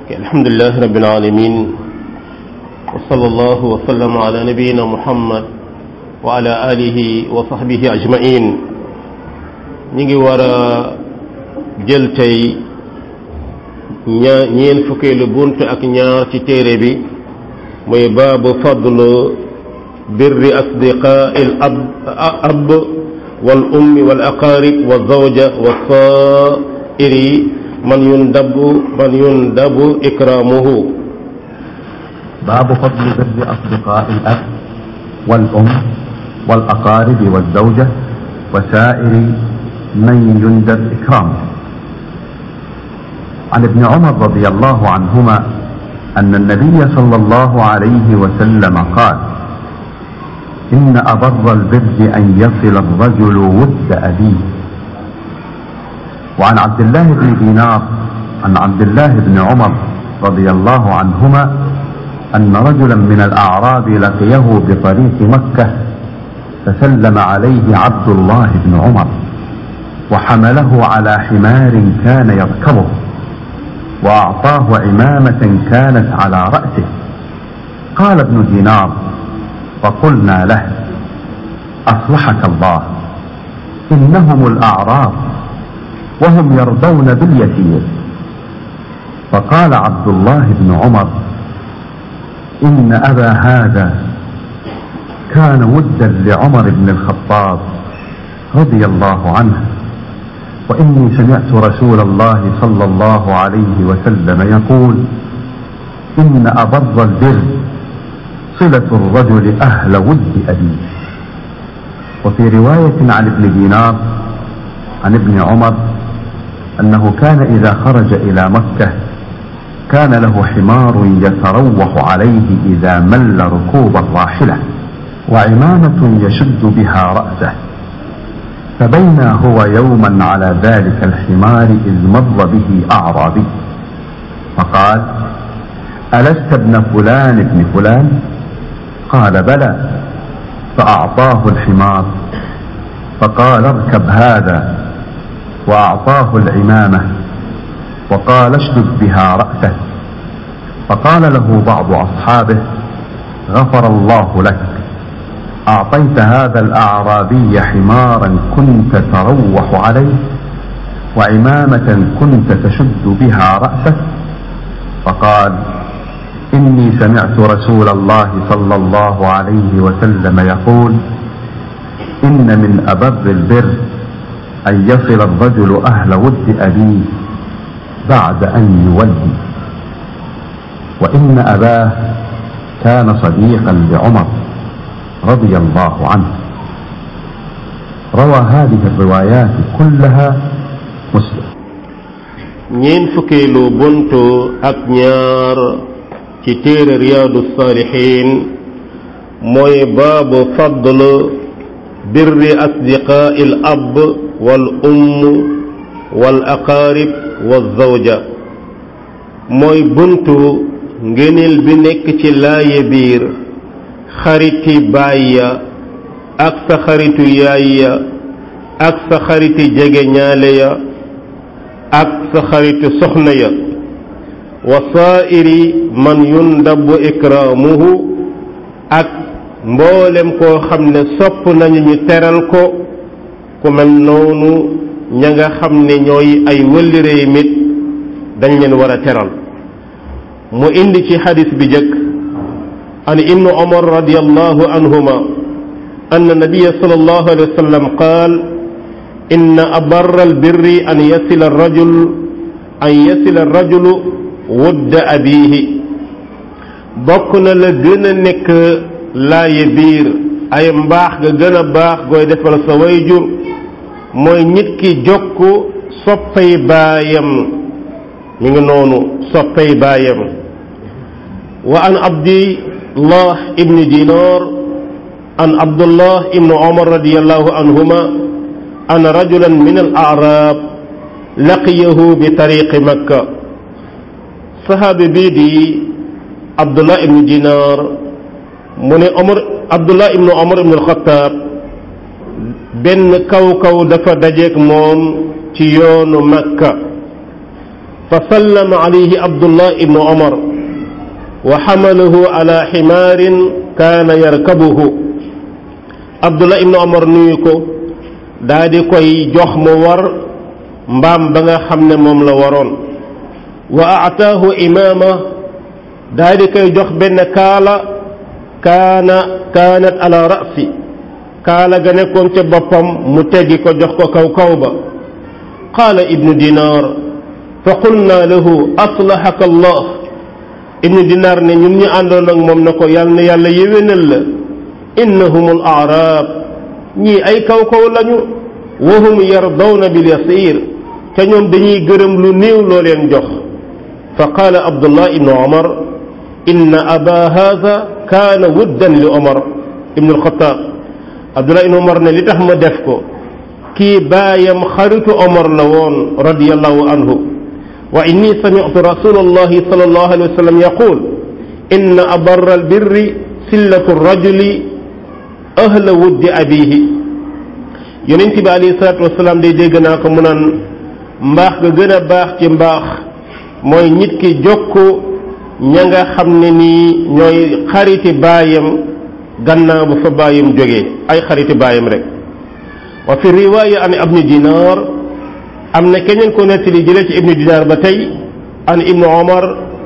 الحمد لله رب العالمين وصلى الله وسلم على نبينا محمد وعلى آله وصحبه أجمعين نيجي ورا جلتي ñaa ñeen fukkeelu bunt ak ñaar ci téere bi muy baabu fadlu birri asdiqaa il ab ab wal ummi wal aqarib wa zawja wa saa'iri man yundabu man yundabu ikraamuhu باب فضل بر أصدقاء الأب والأم والأقارب والزوجة وسائر من يندب إكرامه عن ابن عمر رضي الله عنهما أن النبي صلى الله عليه وسلم قال إن أبر البر أن يصل الرجل ود أبيه وعن عبد الله بن دينار عن عبد الله بن عمر رضي الله عنهما أن رجلا من الأعراب لقيه بطريق مكة فسلم عليه عبد الله بن عمر وحمله على حمار كان يركبه وأعطاه عمامة كانت على رأسه قال ابن دينار فقلنا له أصلحك الله إنهم الأعراب وهم يرضون باليسير فقال عبد الله بن عمر إن أبا هذا كان ودا لعمر بن الخطاب رضي الله عنه وإني سمعت رسول الله صلى الله عليه وسلم يقول إن أبر البر صلة الرجل أهل ود أبيه وفي رواية عن ابن دينار عن ابن عمر أنه كان إذا خرج إلى مكة كان له حمار يتروح عليه إذا مل ركوب الراحلة وعمامة يشد بها رأسه فبينا هو يوما على ذلك الحمار إذ مر به أعرابي فقال ألست ابن فلان ابن فلان قال بلى فأعطاه الحمار فقال اركب هذا وأعطاه العمامة وقال اشدد بها رأسه فقال له بعض أصحابه غفر الله لك أعطيت هذا الأعرابي حمارا كنت تروح عليه وعمامة كنت تشد بها رأسه فقال إني سمعت رسول الله صلى الله عليه وسلم يقول إن من أبر البر أن يصل الرجل أهل ود أبيه بعد أن يولي وإن أباه كان صديقا لعمر رضي الله عنه روى هذه الروايات كلها مسلم ñeen fukkeelu buntu ak ñaar ci téere riyaadu saalixiin mooy baabu fadl birri asdiqaa'i al ab wal umm wal aqaarib wal zawja mooy buntu ngëneel bi nekk ci laaye biir xariti baay ya ak sa xaritu yaay ya ak sa xariti jege ñaale ya ak sa xaritu soxna ya wa saa'iri man yundabu ikraamuhu ak mboolem koo xam ne sopp nañu ñu teral ko ku mel noonu ña nga xam ne ñooy ay wëllëree mit dañ leen war a teral mu indi ci xadis bi jëkk عن ابن عمر رضي الله عنهما أن النبي صلى الله عليه وسلم قال إن أبر البر أن يصل الرجل أن يصل الرجل ود أبيه بكنا لجنا نك لا يبير ay mbaax ga gën a baax gooy defal sa wayjur mooy nit ki jokk soppay baayam mi ngi noonu soppay baayam wa an abdi الله ابن دينار عن عبد الله ابن عمر رضي الله عنهما أن رجلا من الأعراب لقيه بطريق مكة صحابي بيدي عبد الله ابن دينار من عمر عبد الله ابن عمر ابن الخطاب benn kaw kaw dafa dajeek moom ci yoonu makka fa sallama alayhi abdullah ibnu omar wa xamalahu ala ximaarin kaana yarkabuhu abdullah ibnu omar nuyu ko daa di koy jox mu war mbaam ba nga xam ne moom la waroon wa aataahu imaama daa di koy jox benn kaala kaana kaanat ala rasi kaala ga nekkoon ca boppam mu teggi ko jox ko kaw kaw ba qaala ibnu dinaar fa qulna lahu aslaxaka allah ibnu dinaar ne ñun ñu àndoon ak moom na ko yàlla na yàlla yéwénal la innahum al aaraab ñii ay kaw kaw lañu wa hum yardawna bil yasiir te ñoom dañuy gërëm lu néew loo leen jox fa qaala abdullah ibnu omar inna aba haada kaana wuddan li omar ibnu alxataab abdullah ibnu omar ne li tax ma def ko kii baayam xaritu omar la woon radiallahu anhu wa inni samitu rasulallahi sal allahu alayhi wa sallam yaqul inna abarra albirri sillatu rajuli ahla wuddi abihi yonent bi alayhi salaatu wasalaam day dégg naa ko mu naan mbaax ga gën a baax ci mbaax mooy nit ki jokk ña nga xam ne nii ñooy xariti baayam gannaaw ba fa baayam jógee ay xariti baayam rek wa fi riwaaya an ibni dinaar am na keneen ko nettali jëlee ci ibni dinaar ba tey an ibnu omar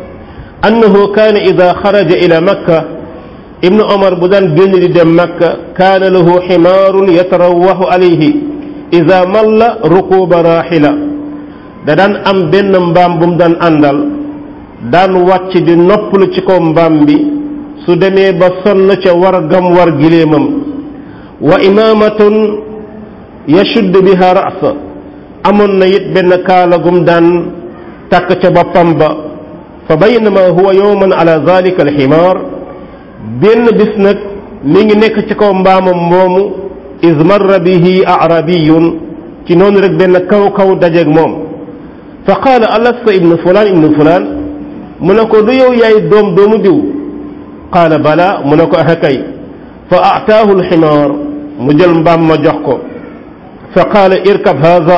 annahu kaana ida xaraja ila makka ibnu omar bu daan génn di dem makka kaana lahu ximaarun yatarawaxu alayhi ida malla rukuba raaxila da daan am benn mbaam bu mu daan àndal daan wàcc di noppalu ci kaw mbaam bi su demee ba sonn ca war gam war giléemam wa imaamatun yashuddu biha ra'sa amoon na it benn kaala gum daan takk ca boppam ba fa baynama huwa yowman ala zalika alximaar benn bis nag mi ngi nekk ci kaw mbaamam moomu iz marra bihi arabiyun ci noonu rek benn kaw kaw dajeeg moom fa qaala alasta ibnu fulaan ibnu fulaan mu ne ko du yow yaay doom doomu diw qaala bala mu ne ko axa kay fa aataahu alximaar mu jël mbaam ma jox ko fa qaala irkab haza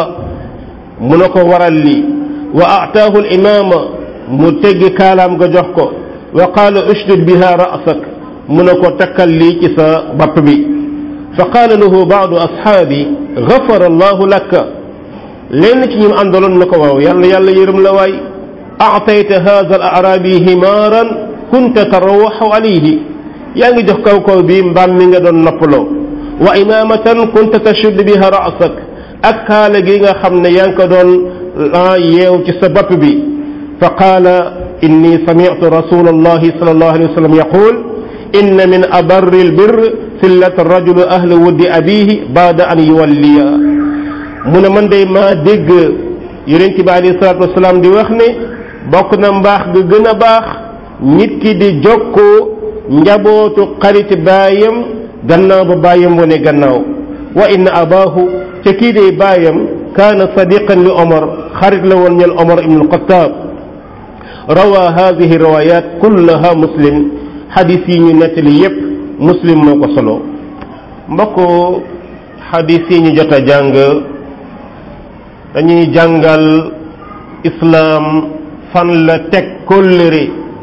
mu ne ko waral lii wa aataahu alimaama mu teggi kaalaam nga jox ko wa qaala ushdud biha ra'sak mu ne ko takkal lii ci sa bapp bi fa qaala lahu baadu ashaabi gafara allahu laka lenn ci ñim àndaloon na ko waaw yàlla yàlla yërëm la waay aatayta hada al arabi himaaran kunta tarawaxu alayhi yaa ngi jox kaw kaw bi mbaam mi nga doon noppaloo wa imaamatan kunta tashudd biha ra'sak ak kaala gi nga xam ne yaa ngi ko doon yeew ci sa bopp bi fa qaala inni sami'tu rasula allahi sal allahu alayhi wa sallam yaqul inna min abarri albir sillat rajulu ahla wuddi abihi baada an yuwalliya mu ne man day maa dégg yonent bi alayhi salatu wasalaam di wax ne bokk na mbaax ga gën a baax nit ki di jokkoo njabootu xarit baayam gannaaw ba baayam wane gannaaw wa inna abaahu ca kii day baayam kaana sadiqan li omar xarit la woon ñel omar ibn alxataab rawa hadihi riwayat kullaha muslim xadis yi ñu nettali yépp muslim moo ko solo mbokk xadis yi ñu jot a jàng dañuy jàngal islaam fan la teg kóllëre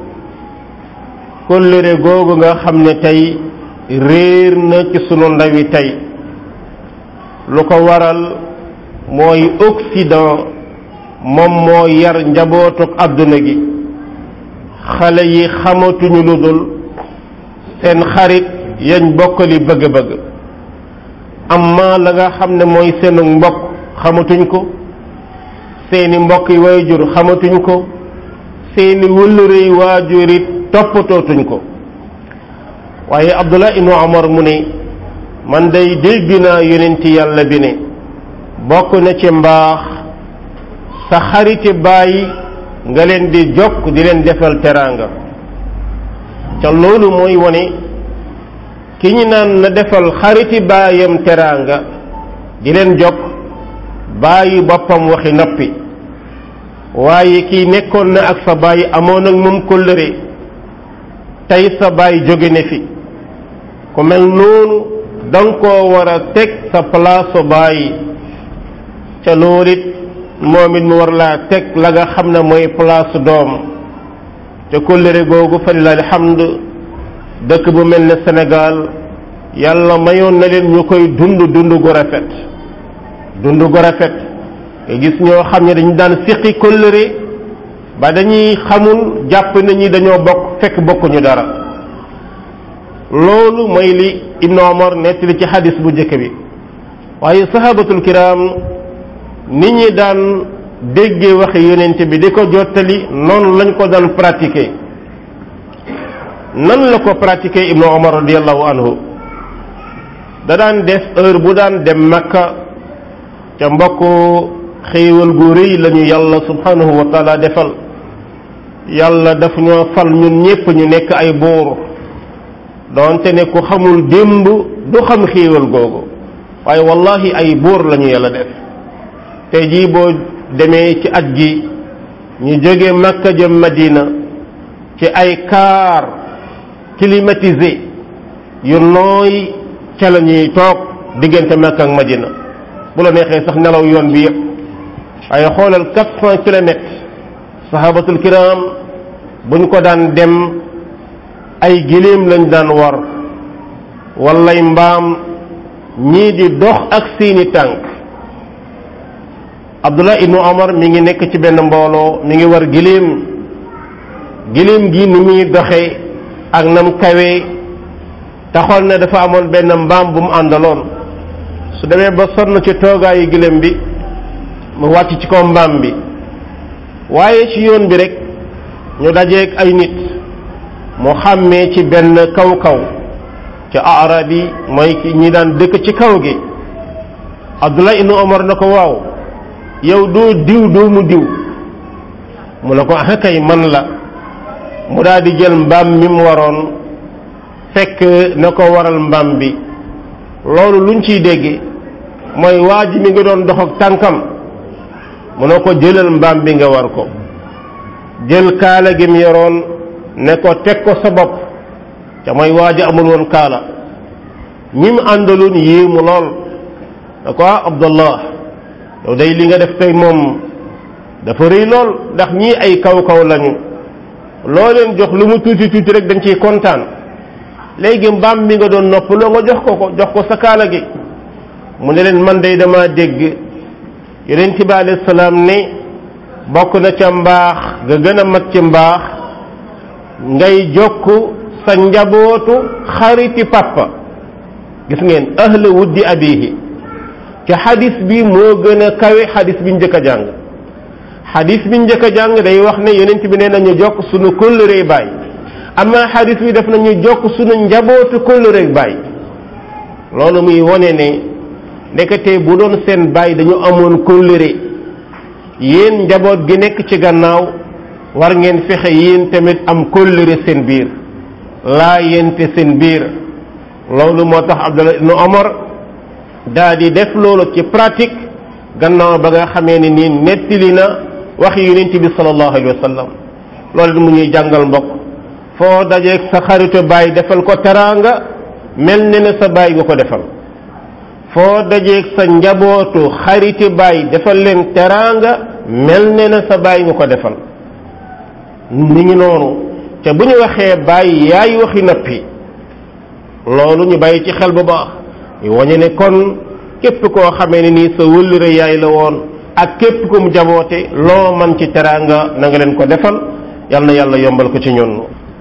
kóllëre googu nga xam ne tey réer na ci sunu ndawi tey lu ko waral mooy Occident moom moo yar njabootuk àdduna gi xale yi xamatuñu lu dul seen xarit yañ bokkali bëgg-bëgg amma la nga xam ne mooy seenu mbokk xamatuñ ko seeni mbokk yi waajur xamatuñ ko seeni wëllëre yi waajur it toppatootuñ ko waaye Abdullah ibnu Omar mu ne man day dégg naa yonenti yàlla bi ne bokk na ci mbaax sa xariti bàyyi nga leen di jokk di leen defal teraanga ca loolu mooy wone ki ñu naan na defal xariti baayam teraanga di leen jokk bàyyi boppam waxi noppi waaye kii nekkoon na ak sa bàyyi amoon ak moom kóllëre tey sa bàyyi jóge ne fi ku mel noonu danga koo war a teg sa place bàyyi ca loolu it moom it mu war laa teg la nga xam ne mooy place doom te kóllëre googu fa lillahi alhamd dëkk bu mel ne Sénégal yàlla mayoon na leen ñu koy dund dund gu rafet dund gu rafet nga gis ñoo xam ne dañu daan siqi kóllëre ba dañuy xamul jàpp na ñi dañoo bokk fekk bokkuñu dara loolu mooy li Ibnu Omar nettali ci xadis bu njëkk bi waaye sahabatul kiram nit ñi daan déggee waxe yonent bi di ko jottali noonu lañ ko daan pratiquer nan la ko pratiquer Ibnu Omar radiallahu anhu da daan def heure bu daan dem Makka ca mbokk xéewal gu rëy lañu yàlla subhanahu wa taala defal yàlla daf ñoo fal ñun ñépp ñu nekk ay buur doonte ne ku xamul démb du xam xéewal googu waaye wallahi ay buur lañu yàlla def tey jii boo demee ci at gi ñu jóge Makka jëm Madina ci ay car climatisé yu nooy ca la ñuy toog diggante Makka ak Madina bu la neexee sax nelaw yoon bi yëpp waaye xoolal quatre cent kilomètres sahabatul kiram buñ ko daan dem ay giléem lañ daan war wallay mbaam ñii di dox ak seeni tànk abdullah ibnu omar mi ngi nekk ci benn mbooloo mi ngi war giléem giléem gi ni muy doxe ak nam kawee taxoon ne dafa amoon benn mbaam bu mu àndaloon su demee ba sonn ci toogaayu giléem bi mu wàcc ci kaw mbaam bi waaye ci yoon bi rek ñu dajeeg ay nit mu xàmmee ci benn kaw-kaw ci arab yi mooy ki ñi daan dëkk ci kaw gi abdullah ibnu omar na ko waaw yow doo diw doo mu diw mu ne ko ah kay man la mu daal di jël mbaam mi mu waroon fekk na ko waral mbaam bi loolu luñ ciy dégg mooy waa ji mi ngi doon dox ak tànkam mu ne ko jëlal mbaam bi nga war ko jël kaala gi mu yoroon ne ko teg ko sa bopp te mooy waa ji amul woon kaala ñi mu àndaloon yéemu lool ne ko ah abdallah yow day li nga def tey moom dafa rëy lool ndax ñii ay kaw-kaw lañu loo leen jox lu mu tuuti tuuti rek dañ ciy kontaan léegi mbaam mi nga doon noppaloo nga jox ko ko jox ko sa kaala gi mu ne leen man day dama dégg yonent bi alayhi salaam ne bokk na ca mbaax nga gën a mag ci mbaax ngay jokk sa njabootu xariti papa gis ngeen ahla wuddi abihi ci xadis bi moo gën a kawe xadis bi njëkk a jàng xadis bi njëkk a jàng day wax ne yonent bi nee nañu jokk sunu kóllërey baay amma xadis bi def nañu jokk sunu njabootu kóllërey baay loolu muy wone ne ndekete bu doon seen baay dañu amoon kóllëre yéen njaboot gi nekk ci gannaaw war ngeen fexe yéen tamit am kóllëre seen biir laa yente seen biir loolu moo tax Abdullah ibn Omar daa di def loolu ci pratique gannaaw ba nga xamee ne nii nettali na waxi yonent bi sallallahu alayhi wa sallam loolu mu ñuy jàngal mbokk foo dajeeg sa xaritu baay defal ko teraanga mel ne ne sa baay nga ko defal foo dajeeg sa njabootu xariti baay defal leen teraanga mel ne na sa baay nga ko defal mi ngi noonu te bu ñu waxee baay yaay waxi noppi loolu ñu bàyyi ci xel bu baax ñu wañe ne kon képp koo xamee ne nii sa wëllëre yaay la woon ak képp ku mu jaboote loo man ci teraanga na nga leen ko defal yal na yàlla yombal ko ci ñun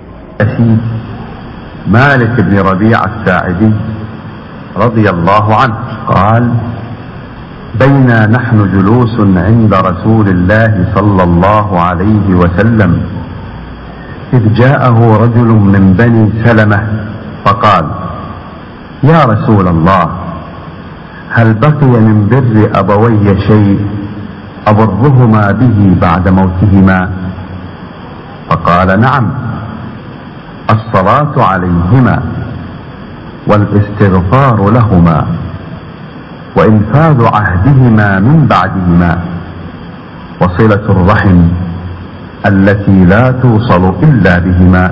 مالك بن ربيع الساعدي رضي الله عنه قال بينا نحن جلوس عند رسول الله صلى الله عليه وسلم إذ جاءه رجل من بني سلمة فقال يا رسول الله هل بقي من بر أبوي شيء أبرهما به بعد موتهما فقال نعم الصلاة عليهما والاستغفار لهما وإنفاذ عهدهما من بعدهما وصلة الرحم التي لا توصل إلا بهما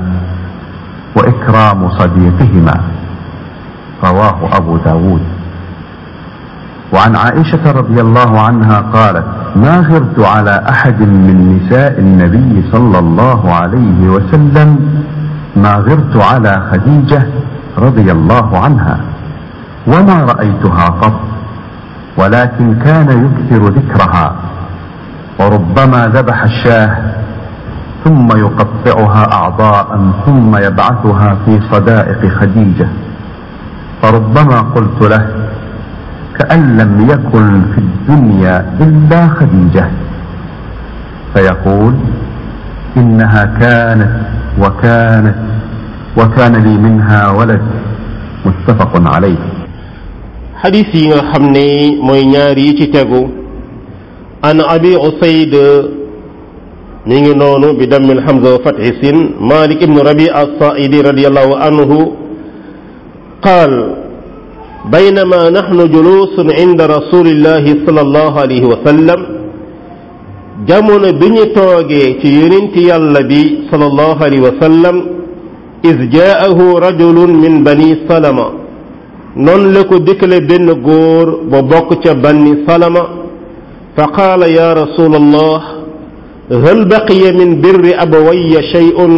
وإكرام صديقهما رواه أبو داود وعن عائشة رضي الله عنها قالت ما غرت على أحد من نساء النبي صلى الله عليه وسلم ما غرت على خديجة رضي الله عنها وما رأيتها قط ولكن كان يكثر ذكرها وربما ذبح الشاه ثم يقطعها أعضاء ثم يبعثها في صدائق خديجة فربما قلت له كأن لم يكن في الدنيا إلا خديجة فيقول إنها كانت وكانت وكان لي منها ولد متفق عليه xadis yi nga xam ne mooy ñaar yi ci tegu an abi usayd mi ngi noonu bi dammil hamza wa fathi sin malik ibnu rabi as-sa'idi radiyallahu anhu qaal بينما نحن جلوس عند رسول الله صلى الله عليه وسلم jamono bi ñu toogee ci yonenti yàlla bi sallallahu alayhi wa sallam is jaahu rajulun min bani salama noonu la ko dikkale benn góor ba bokk ca bani salama fa qaala ya rasul allah hal baqiya min birri abawayya shay'un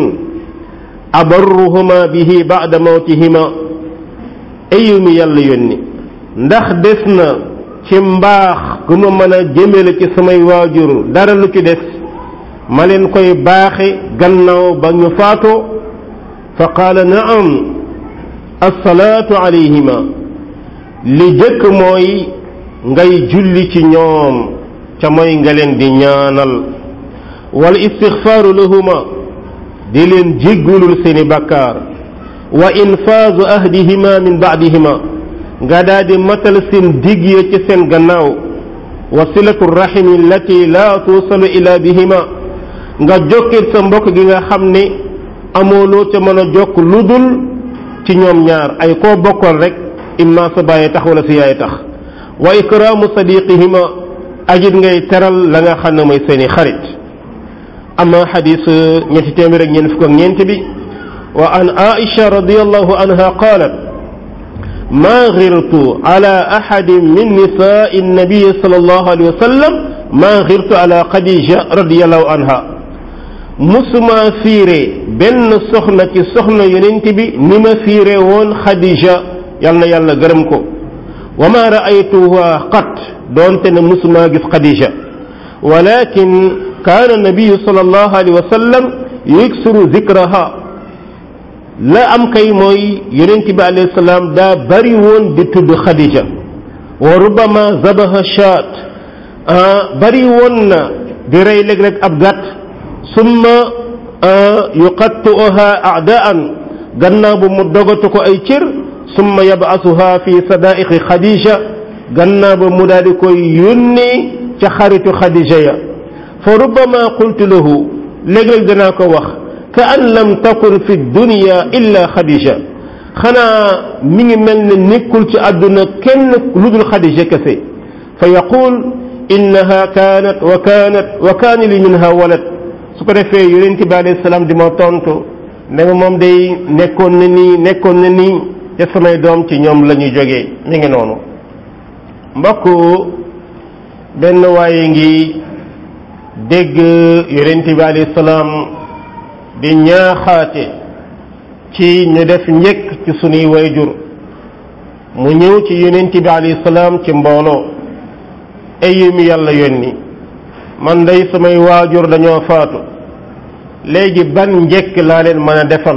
abarruhuma bihi ba'da mawtihima ayu mi yàlla yónni ndax des na ci mbaax gu ma mën a jëmale ci samay waajur dara lu ci des ma leen koy baaxe gannaaw ba ñu faatoo fa qaala naam assalaatu alayhima li jëkk mooy ngay julli ci ñoom ca mooy nga leen di ñaanal wal istixfaaru lahuma di leen jéggulul seeni bakkaar wa infaazu ahdihima min baadihima nga daa di matal seen digg ya ci seen gannaaw wa silatu rahimi allati laa tuusalu ila bihima nga jokkit sa mbokk gi nga xam ne amooloo ca mën a jokk lu dul ci ñoom ñaar ay koo bokkoon rek imma sa bàyyi tax wala si yaay tax wa ikraamu sadiqihima ajit ngay teral la nga xam ne mooy seeni xarit ama xadis ñetti téeméer ak ñeent fukk ak ñeent bi wa an aisha radiallahu anha qalat ما غرت على أحد من نساء النبي صلى الله عليه وسلم ما غرت على خديجة رضي الله عنها مسما فيري بن سخنة سخنة يننتبي نما فيري وون خديجة يالنا يالنا غرمكو وما رأيتها قط دونت مسما جف خديجة ولكن كان النبي صلى الله عليه وسلم يكسر ذكرها la am kay mooy yonent bi alayhi salaam daa bari woon di tudd Khadija wa rubama zabaha shaat bari woon na di rey léeg-léeg ab gàtt summa yuqattuha aadaan gannaaw bu mu dogatu ko ay cër summa yabasuha fi sadaiqi Khadija gannaaw ba mu daal di koy yónnee ca xaritu Khadija ya fa rubama qultu lahu léeg-léeg danaa ko wax ka an lam takun fi dunya illa xadija xanaa mi ngi mel ne nekkul ci àdduna kenn lu dul xadija kese fa yaqul innaha kaanat wa kaanat wa kaana li minha walad su ko defee yonent bi alayhi salaam di ma tontu ne ma moom day nekkoon na nii nekkoon na nii te samay doom ci ñoom la ñuy jógee mi ngi noonu mbokk benn waaye ngi dégg yonent bi alayhi salaam di ñaaxaate ci ñu def njëkk ci sunuy wayjur mu ñëw ci yonent bi alayhi salaam ci mbooloo ay mi yàlla yónni man day samay waajur dañoo faatu léegi ban njëkk laa leen mën a defal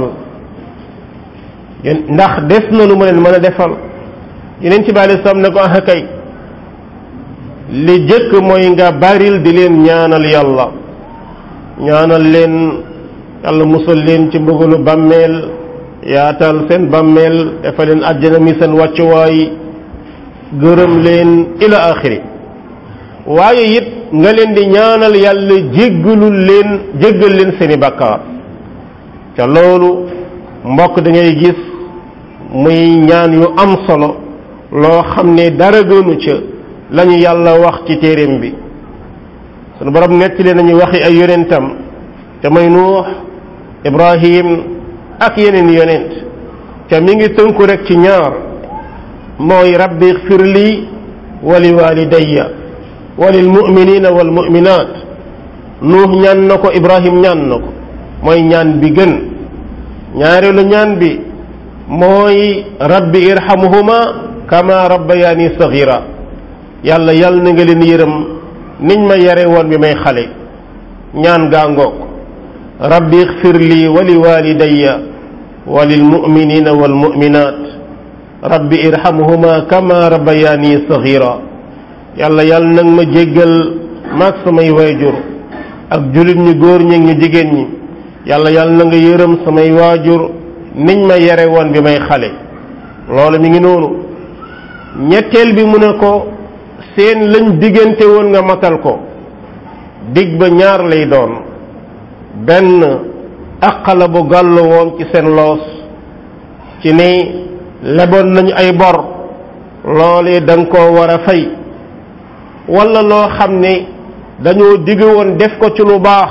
ndax des na lu ma leen mën a defal yonent bi alayhi salaam ne ko ah kay li jëkk mooy nga baril di leen ñaanal yàlla ñaanal leen yàlla musal leen ci mbugalu bàmmeel yaatal seen bàmmeel dafa leen àjjana mi seen wàccuwaay gërëm leen ila axiri waaye it nga leen di ñaanal yàlla jéggalul leen jéggal leen seeni bàkkaar ca loolu mbokk da ngay gis muy ñaan yu am solo loo xam ne dara gënu ca lañu yàlla wax ci téeréem bi sunu borom nettali nañu waxi ay yonentam te may nuux ibrahim ak yeneen yonent ca mi ngi tënku rek ci ñaar mooy rabbi xfir lii wa li walidayya wa lil muminina wal muminat nuux ñaan na ko ibrahim ñaan na ko mooy ñaan bi gën ñaareelu ñaan bi mooy rabbi irhamuhuma kama rabbayani sagira yàlla yàlla na nga leen yërëm niñ ma yare woon bi may xale ñaan gaa ngoog rabbi ixfir lii wa li walidayya wa lil muminina wal muminat rabbi irhamuhuma kama rabbayani sagira yàlla yàlla nag ma jéggal maag samay waajur ak jullit ñu góor ñi ñu jigéen ñi yàlla yàlla na nga yërëm samay waajur niñ ma yare woon bi may xale loolu mi ngi noonu ñetteel bi mu ne ko seen lañ diggante woon nga matal ko dig ba ñaar lay doon benn aqala bu gàllu woon ci seen loos ci ni leboon nañu ay bor loolee da nga koo war a fay wala loo xam ne dañoo digg woon def ko ci lu baax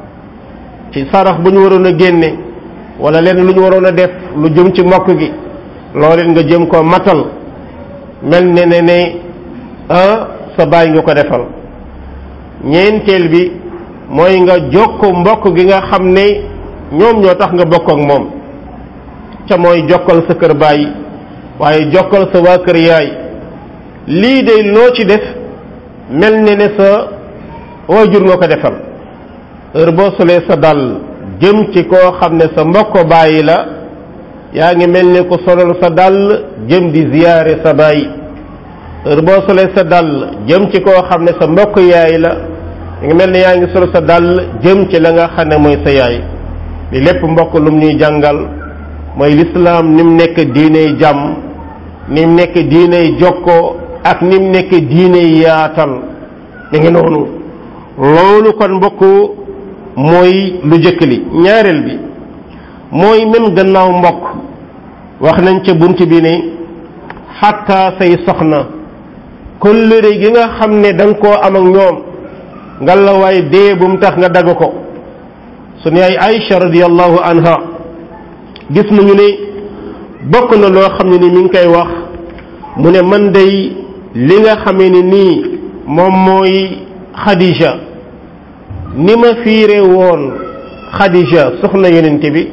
ci sarax bu ñu waroon a génne wala leen lu ñu waroon a def lu jëm ci mbokk gi looleen nga jëm ko matal mel ne ne ne ah sa baay nga ko defal ñeenteel bi mooy nga jokk mbokk gi nga xam ne ñoom ñoo tax nga bokk ak moom ca mooy jokkal sa kër baay waaye jokkal sa waa kër yaay lii de loo ci def mel ne ne sa waajur nga ko defal heure boo solee sa dàll jëm ci koo xam ne sa mbokk bàyyi la yaa ngi mel ne ku solal sa dàll jëm di ziyaare sa bàyyi heure boo solee sa dàll jëm ci koo xam ne sa mbokk yaay la yaa ngi mel ne yaa ngi sol sa dàll jëm ci la nga xam ne mooy sa yaay li lépp mbokk lum ñuy jàngal mooy lislaam ni mu nekk diiney jàmm ni mu nekk diiney jokkoo ak ni mu nekk diiney yaatal mi ngi noonu loolu kon mbokk mooy lu jëkk li ñaareel bi mooy même gannaaw mbokk wax nañ ca bunt bi ne xatta say soxna kóllëre gi nga xam ne da nga koo am ak ñoom nga la waay dee bu mu tax nga dagg ko sunu yaay Aïcha radiyallahu anha gis nañu ne bokk na loo xam ne ni mi ngi koy wax mu ne man day li nga xamee ne nii moom mooy Khadija ni ma fiire woon Khadija soxna yonente bi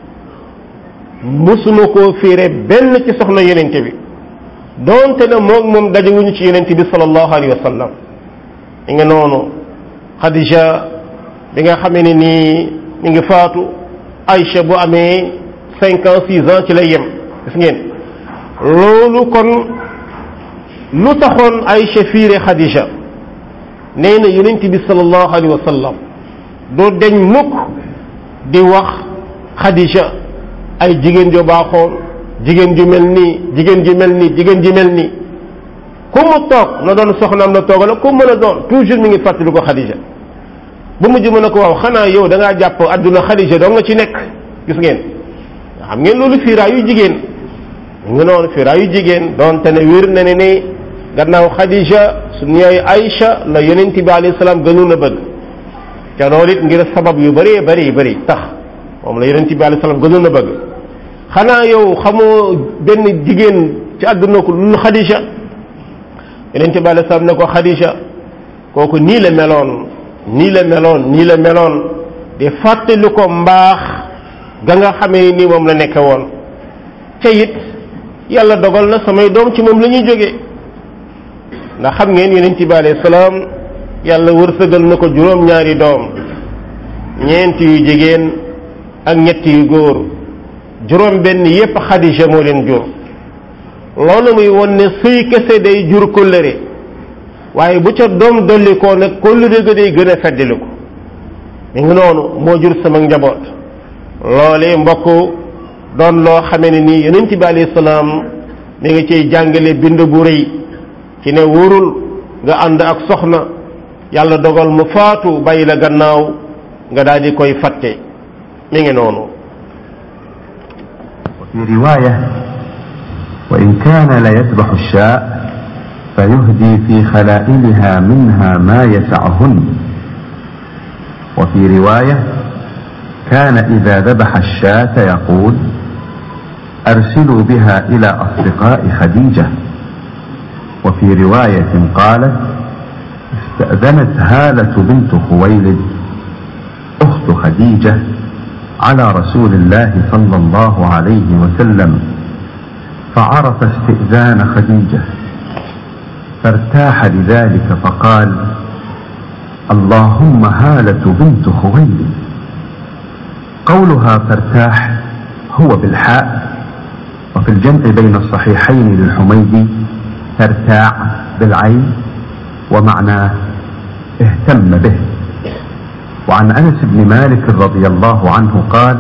musuma koo fiire benn ci soxna yonente bi doonte na moom moom dajewuñu ci yonente bi sallallahu alayhi wa sallam mi ngi noonu Khadija bi nga xamee ne nii mi ngi faatu Aïcha bu amee cinq ans six ans ci lay yem gis ngeen loolu kon lu taxoon Aïcha fiire Khadija nee na yonent bi sallallahu alayhi wa sallam doo deñ mukk di wax Khadija ay jigéen ju baaxoon jigéen ju mel nii jigéen ju mel nii jigéen ju mel nii ku mu toog na doon soxnaam la toogal ku mën a doon toujours mi ngi fàttali ko Khadija ba mujj mën a ko waaw xanaa yow da ngaa jàpp adduna Khadija doo nga ci nekk gis ngeen xam ngeen loolu fiiraayu jigéen nga noonu fiiraayu jigéen doonte ne wér na ne ne gannaaw Khadija suñu yaay Aïcha la yonent bi alayhi salaam gënoon a bëgg te loolu it ngir sabab yu bëree bëri bëri tax moom la yonent bi alayhi salaam gënoon a bëgg xanaa yow xamoo benn jigéen ci àdduna ko lu Khadija yonent bi alayhi salaam ne ko Khadija kooku nii la meloon nii la meloon nii la meloon di fàttali ko mbaax ga nga xamee ni moom la nekke woon te it yàlla dogal na samay doom ci moom la ñuy jógee ndax xam ngeen yonent bi alayhi salaam yàlla wërsëgal na ko juróom-ñaari doom ñeent yu jigéen ak ñett yu góor juróom benn yépp Xadija moo leen jur loolu muy won ne sëy kese day jur kóllëre waaye bu ca doom dolli koo nag kóllëre ga day gën a feddali ko mi ngi noonu moo jur sama njaboot loole mbokk doon loo xamee ne nii yonent bi alayhi salaam mi ngi ciy jàngale bind bu rëy ci ne wóorul nga ànd ak soxna yàlla dogal mu faatu bàyyi la gannaaw nga daal di koy fàtte mi ngi noonu وفي رواية وإن كان ليذبح الشاء فيهدي في خلائلها منها ما يسعهن وفي رواية كان إذا ذبح الشاة يقول أرسلوا بها إلى أصدقاء خديجة وفي رواية قالت استأذنت هالة بنت خويلد أخت خديجة على رسول الله صلى الله عليه وسلم فعرف استئذان خديجة فارتاح لذلك فقال اللهم هالة بنت خويلد قولها فارتاح هو بالحاء وفي الجمع بين الصحيحين للحميدي ترتاع بالعين ومعناه اهتم به وعن انس بن مالك رضي الله عنه قال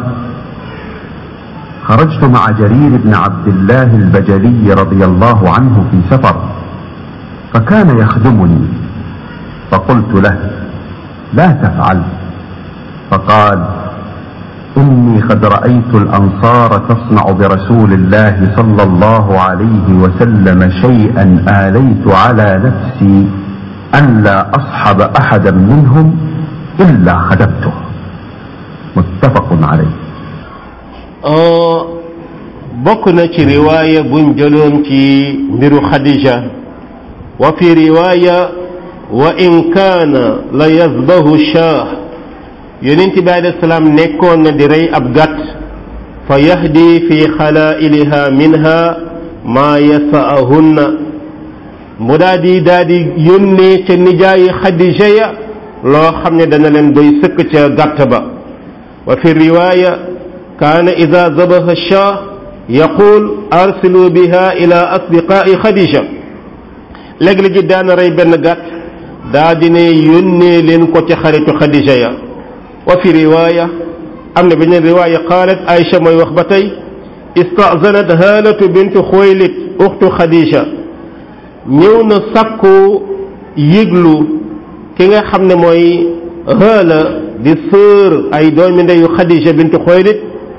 خرجت مع جرير بن عبد الله البجلي رضي الله عنه في سفر فكان يخدمني فقلت له لا تفعل فقال اني قد رايت الانصار تصنع برسول الله صلى الله عليه وسلم شيئا اليت على نفسي ان لا اصحب احدا منهم الا خدمته متفق عليه bokk na ci riwaaya buñ jëloon ci mbiru xadija wa fi riwaaya wa in kaana la yazbahu shaah yonent bi alayhi salaam nekkoon na di rey ab gàtt fa yahdi fi xalaa'iliha minha maa yasaahunna mu daa di daa di yónnee ca nijaayi xadija ya loo xam ne dana leen doy sëkk ca gàtt ba wa fi riwaaya kaana ida zabaha shaah yaqul arsilu biha ila asdiqaai xadija léeg-léegi daana rey benn gàtt daa di ne yónnee leen ko ca xaritu xadija ya wa fi riwaaya am na beneen riwaaya qaalat Aïcha mooy wax ba tey istazanat haalatu bintu xuwaylid uxtu xadija ñëw na sakku yëglu ki nga xam ne mooy haala di sœur ay doomi ndeyu xadija bintu xuwaylid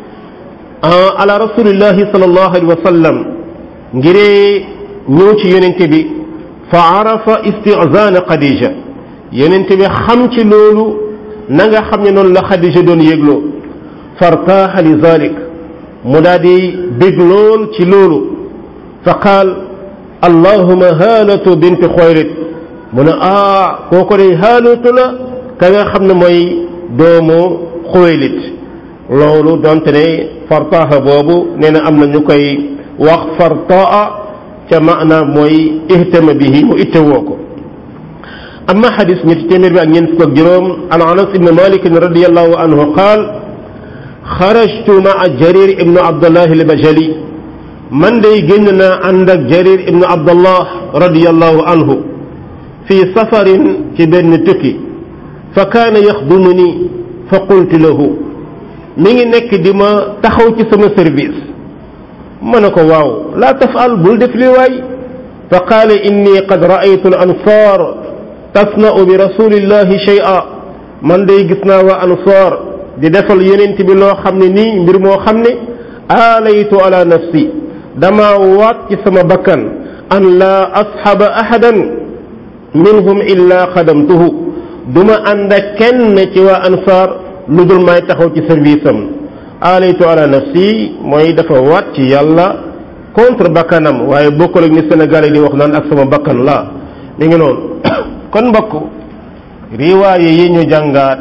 ala rasulillahi sallallahu alayhi wa sallam ngiree ñëw ci yonente bi fa arafa istizana xadija yonente bi xam ci loolu na nga xam ne noonu la xadija doon yégloo fartaaxa li zalik mu daal di bég lool ci loolu fa qaal allahuma haalatu bint xoyrit mu ne ah kooko day haalatu la ka nga xam ne mooy doomu xoylit loolu donte ne fartaaxa boobu nee na am na ñu koy wax fartaa ca maanaam mooy ihtama bihi mu ittewoo ko amma xadis ñetti téeméer bi ak ñeent fukk ak juróom an anas ibn malik radiallahu anhu qaal xarajtu maa jarir ibnu abdullah albajali man day génn naa ànd ak jarir ibnu abdullah radiallahu anhu fi safarin ci benn tukki fa kaana yaxdumuni fa qultu lahu mi ngi nekk di ma taxaw ci sama service ma ne ko waaw laa tafal bul def li waay fa qaala inni qad raaytu al ansar tasna'u bi rasulillahi shay'a man day gis naa waa ansar di defal yonent bi loo xam ne nii mbir moo xam ne aalaytu ala nafsi dama waat ci sama bakkan an laa asxaba ahadan minhum illa xadamtuhu duma ànd ak kenn ci waa ansar lu dul may taxaw ci service am aalaytu ala nafsi mooy dafa waat ci yàlla contre bakkanam waaye bokkul ak ni Sénégal yi di wax naan ak sama bakkan la mi ngi noonu kon mbokk riwaaye yi ñu jàngaat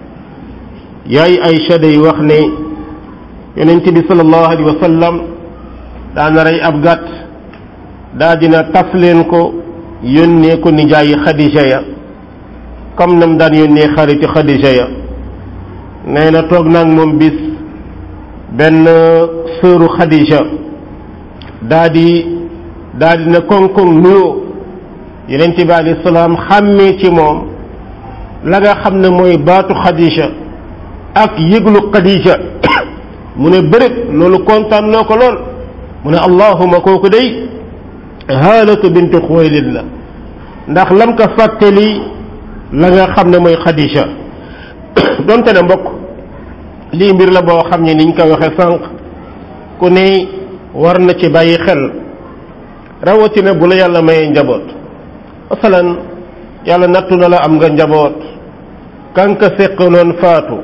yaay Aysa day wax ne yonent bi sallallahu alayhi wa sallam daana rey ab gàtt daa dina taf leen ko yónnee ko nijaayi Xadija ya comme nam daan yónnee xaritu Xadija ya nee na toog naag moom bis benn sëru Xadija daa di daa di na koŋ-koŋ nuyoo yonent bi alayhi salaam xàmmee ci moom la nga xam ne mooy baatu Xadija ak yëglu Xadija mu ne bërit loolu kontaan loo ko lool mu ne allahuma kooku day haalatu bintu xuwaylid la ndax lam ko fàttali la nga xam ne mooy Xadija donte ne mbokk lii mbir la boo xam ne niñ ko waxee sànq ku ne war na ci bàyyi xel rawatina bu la yàlla mayee njaboot masalan yàlla nattu na la am nga njaboot kanka seqaloon faatu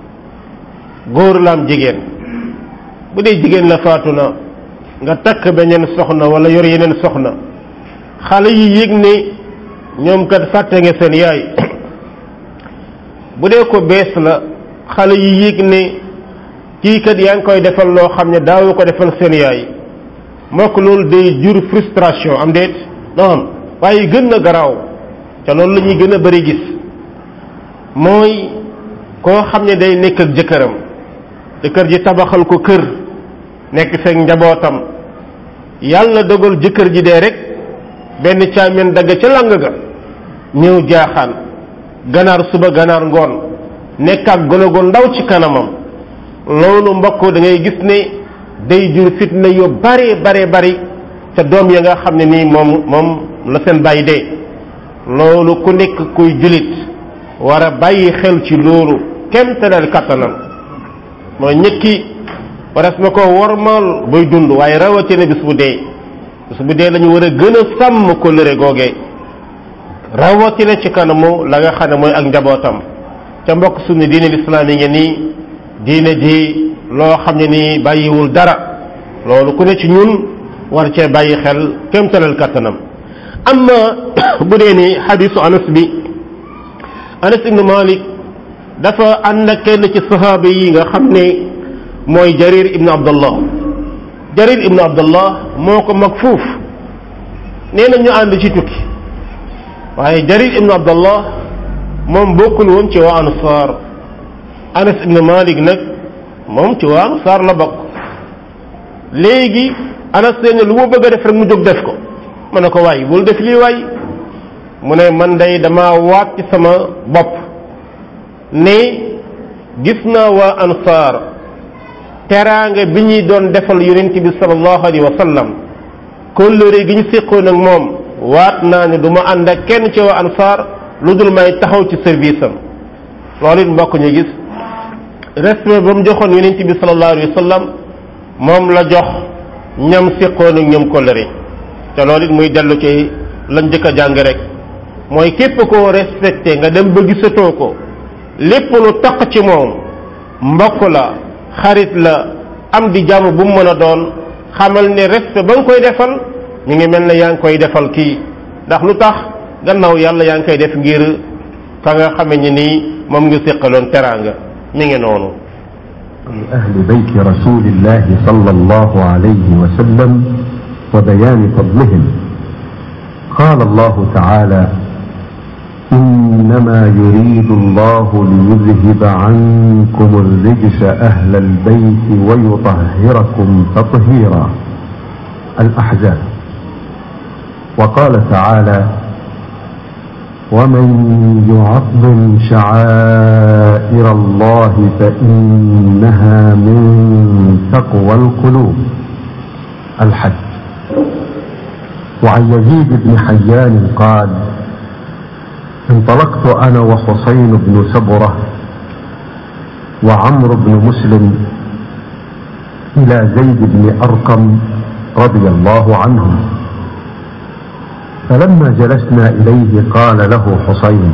góor la am jigéen bu dee jigéen la faatu na nga takk beneen soxna wala yor yeneen soxna xale yi yëg ne ñoom kat fàtte nga seen yaay bu dee ko bees la xale yi yëg ne kii kat yaa ngi koy defal loo xam ne daawu ko defal seen yaay mbokk loolu day jur frustration am déet non waaye gën na garaaw te loolu la ñuy gën a bëri gis mooy koo xam ne day nekk ak jëkkëram jëkkër ji tabaxal ko kër nekk feek njabootam yàlla dogal jëkkër ji dee rek benn caamen dagg ca lang ga ñëw jaaxaan ganaar suba ganaar ngoon nekk ak golo gu ndaw ci kanamam loolu mbokk da ngay gis ne day jur fitna yu bare bare bari te doom ya nga xam ne nii moom moom la seen bàyyi dee loolu ku nekk kuy julit war a bàyyi xel ci loolu kenn te dal kattanam mooy ñëkki waras na ko wormaal buy dund waaye rawatina bis bu dee bis bu dee lañu war a gën a sàmm kóllëre googee rawatina ci kanamu la nga xam ne mooy ak njabootam ca mbokk suñu diine lislaam yi ngi nii diine ji loo xam ne nii bàyyiwul dara loolu ku ne ci ñun war cee bàyyi xel kémtalal kattanam amma bu dee ni xadisu anas bi anas ibnu malik dafa ànd ak kenn ci sahaaba yi nga xam ne mooy jarir ibnu abdallah jarir ibnu abdallah moo ko mag fuuf nee na ñu ànd ci tukki waaye jarir ibnu abdallah moom bokkul woon ci waa ansaar anas ibnu malik nag moom ci waa ansaar la bokk léegi anas nee lu mu bëgg a def rek mu jóg def ko mu ne ko waay bul def lii waay mu ne man day dama waat ci sama bopp ne gis naa waa ansaar teraanga bi ñuy doon defal yonent bi sallallahu alayhi wa sallam kóllëre gi ñu séqoon ak moom waat naa ne du ma ànd ak kenn ci waa ansaar lu dul may taxaw ci service am loolu it mbokk ñu gis respect ba mu joxoon yonent bi sallallahu alayhi wa sallam moom la jox ñam séqoon ak ñoom kóllëre te loolu it muy dellu ci lañ njëkk a jàng rek mooy képp koo respecté nga dem ba gisatoo ko lépp lu taq ci moom mbokk la xarit la am di jàmm bu mu mën a doon xamal ne respect ba nga koy defal ñu ngi mel ne yaa ngi koy defal kii ndax lu tax gannaaw yàlla yaa ngi koy def ngir ka nga xame ni nii moom nga séqaloon teraanga mi ngi noonu أهل بيت رسول الله صلى الله عليه وسلم وبيان فضلهم قال الله تعالى إنما يريد الله ليذهب عنكم الرجس أهل البيت ويطهركم تطهيرا الأحزاب وقال تعالى ومن يعظم شعائر الله فإنها من تقوى القلوب الحج وعن يزيد بن حيان قال انطلقت انا وحسين بن سبره وعمرو بن مسلم الى زيد بن ارقم رضي الله عنهم فلما جلسنا اليه قال له حسين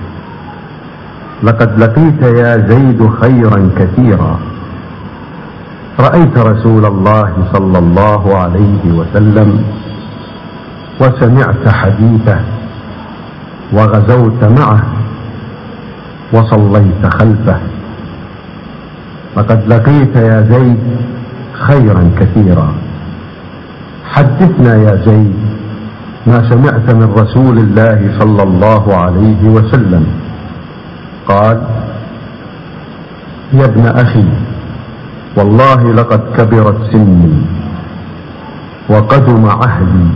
لقد لقيت يا زيد خيرا كثيرا رايت رسول الله صلى الله عليه وسلم وسمعت حديثه وغزوت معه وصليت خلفه لقد لقيت يا زيد خيرا كثيرا حدثنا يا زيد ما سمعت من رسول الله صلى الله عليه وسلم قال يا ابن اخي والله لقد كبرت سني وقدم عهدي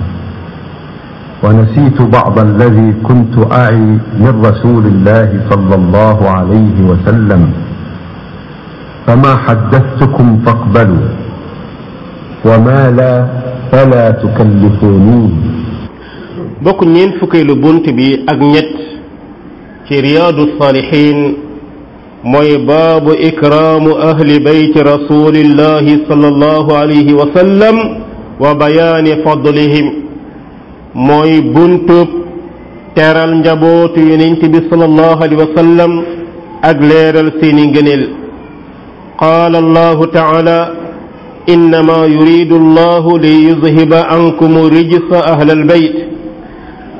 ونسيت بعض الذي كنت أعي من رسول الله صلى الله عليه وسلم فما حدثتكم فاقبلوا وما لا فلا تكلفوني bokk ñeen fukkeelu bunt bi ak ñett ci riyaadu saalihin mooy baabu ikraamu ahli bayti rasulillahi sallallahu alayhi wa sallam wa bayaani fadlihim mooy buntub teral njabootu yonent bi sallallahu alayhi wa sallam ak leeral seeni ngëneel qaala allahu taala innama yuridu allahu li yuzhiba ankum rijsa ahla albayt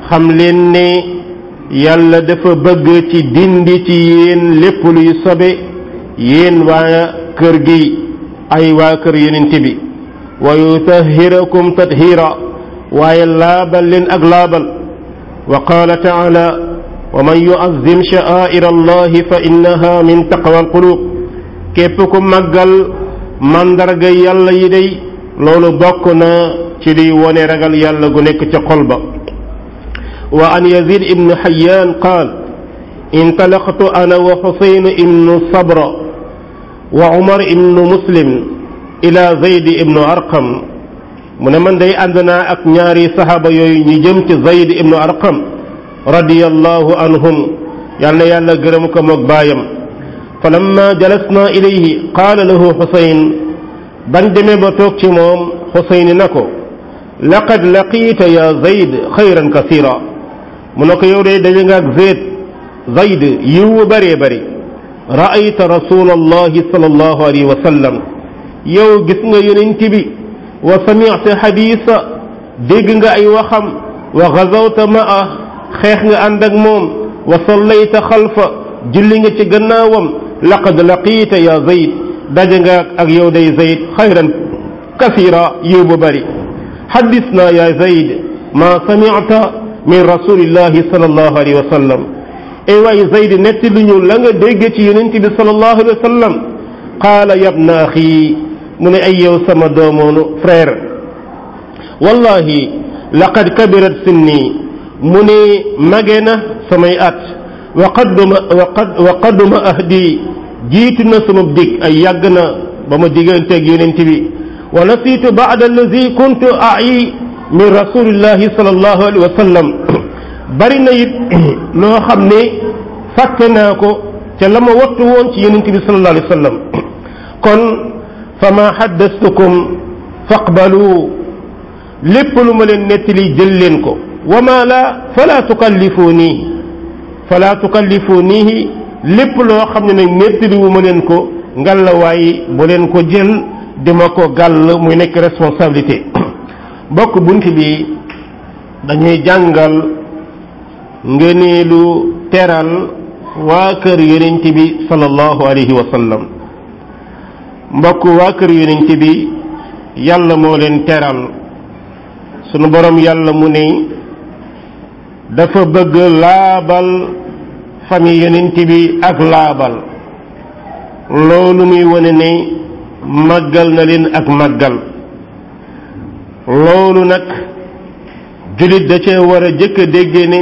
xam leen ne yàlla dafa bëgg ci dindi ci yéen lépp luy sobe yéen waa kër gi ay waa kër yonent bi wa yutahhirakum tathira waaye laabal leen ak laabal wa qaala taala wa man yuazzim sha'air allahi fa innaha min taqwa alqulub képp ku màggal mandarga yàlla yi day loolu bokk na ci liy wone ragal yàlla gu nekk ca xol ba wa an yazid ibnu xayaan qaal intalaqtu ana wa xusayn ibnu sabra wa umar ibnu muslim ila zayd ibnu arqam mu ne man day ànd naa ak ñaari saxaaba yooyu ñu jëm ci zayd ibnu arqam radiyallahu anhum yal na yàlla gërëm ko moog baayam falamma jalasna ilayhi qaala lahu xusayn ban demee ba toog ci moom xusayn na ko laqad laqiita ya zayd xayran kasira mu ne ko yow de daje nga ak zayd zayd yiw wu bëree bëri ra'ayta rasul allahi sallallahu alayhi wa sallam yow gis nga yonent bi wa sami'ta xadiisa dégg nga ay waxam wa gazawta ma'a xeex nga ànd ak moom wa sallayta xalfa julli nga ci gannaawam laqad laqiita ya zayd daje nga ak yow day zayd xayran kasira yiw bu bëri xaddisna ya zayd ma sami'ta min rasulillahi sallallahu alayhi wa sallam ay waay zayd netti lu ñu la nga dégg ci yonent bi sallallahu alayhi wa sallam qaala yabna axi mu ne ay yow sama doomoonu frère wallahi laqad kabirat sinni mu ne mage na samay at wa qadduma wa qadduma ahdi jiitu na sama dig ay yàgg na ba ma digganteeg yonent bi wa nasiitu baada allazi kuntu ayi min rasulillahi sallallahu alayhi wa sallam bari na it loo xam ne fàtte naa ko ca la ma wattu woon ci yonent bi sallallahu alayhi wa sallam kon fa ma xaddastukum faqbalu lépp lu ma leen nettali jël leen ko wa ma la fala tukallifuuni fala tukallifuunihi lépp loo xam ne nag nettali wu ma leen ko ngallaawaay bu leen ko jël dima ko gàll muy nekk responsabilité bokk bunt bi dañuy jàngal ngëneelu teral waa kër yonent bi sallallahu alayhi wa sallam mbokk waa kër yonent bi yàlla moo leen teral sunu borom yàlla mu ne dafa bëgg laabal famille yonent bi ak laabal loolu muy wane ne màggal na leen ak màggal loolu nag jullit da cee war a jëkk a dégge ne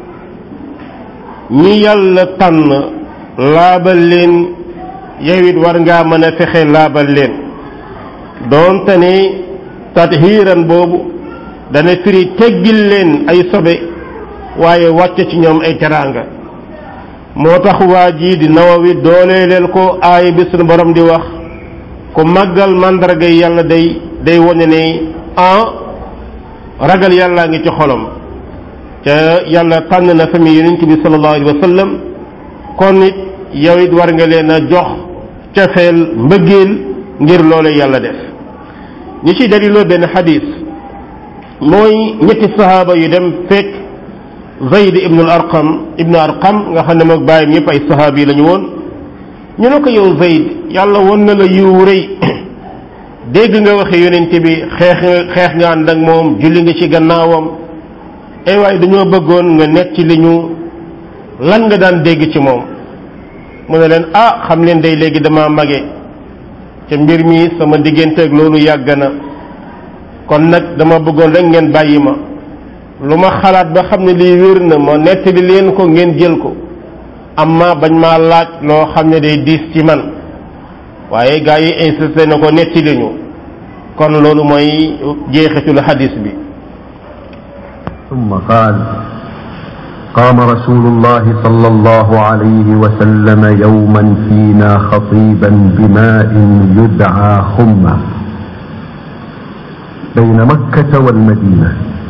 ñi yàlla tànn laabal leen yow it war ngaa mën a fexe laabal leen doonte ne tathiiran boobu dana firi teggil leen ay sobe waaye wàcce ci ñoom ay teraanga moo tax waa jii di nawawi dooleeleel ko aaya bi sunu borom di wax ku màggal màndarga yàlla day day wone ne ah ragal yàllaa ngi ci xolam te yàlla tànn na famille yonent bi sallallahu alayhi wa sallam kon it yow it war nga leen a jox cofeel mbëggeel ngir loole yàlla def ñi ci daliloo benn xadis mooy ñetti sahaaba yu dem fekk zayd ibnu al arqam ibnu arqam nga xam ne moog bàyyam yëpp ay sahaaba yi la ñu woon ñu ne ko yow zayd yàlla won na la yiw rëy dégg nga waxe yonent bi xeex xeex nga ànd ak moom julli nga ci gannaawam ay waaye dañoo bëggoon nga nekk ci li ñu lan nga daan dégg ci moom mu ne leen ah xam leen day léegi dama mage ca mbir mi sama digganteeg loolu yàgg na kon nag dama bëggoon rek ngeen bàyyi ma lu ma xalaat ba xam ne lii wér na ma nettali leen ko ngeen jël ko amma bañ maa laaj loo xam ne day diis ci man waaye gaa yi insisté na ko nettali ñu kon loolu mooy jeexitul xadis bi ثم قال قام رسول الله صلى الله عليه وسلم يوما فينا خطيبا بماء يدعى خمه بين مكة والمدينة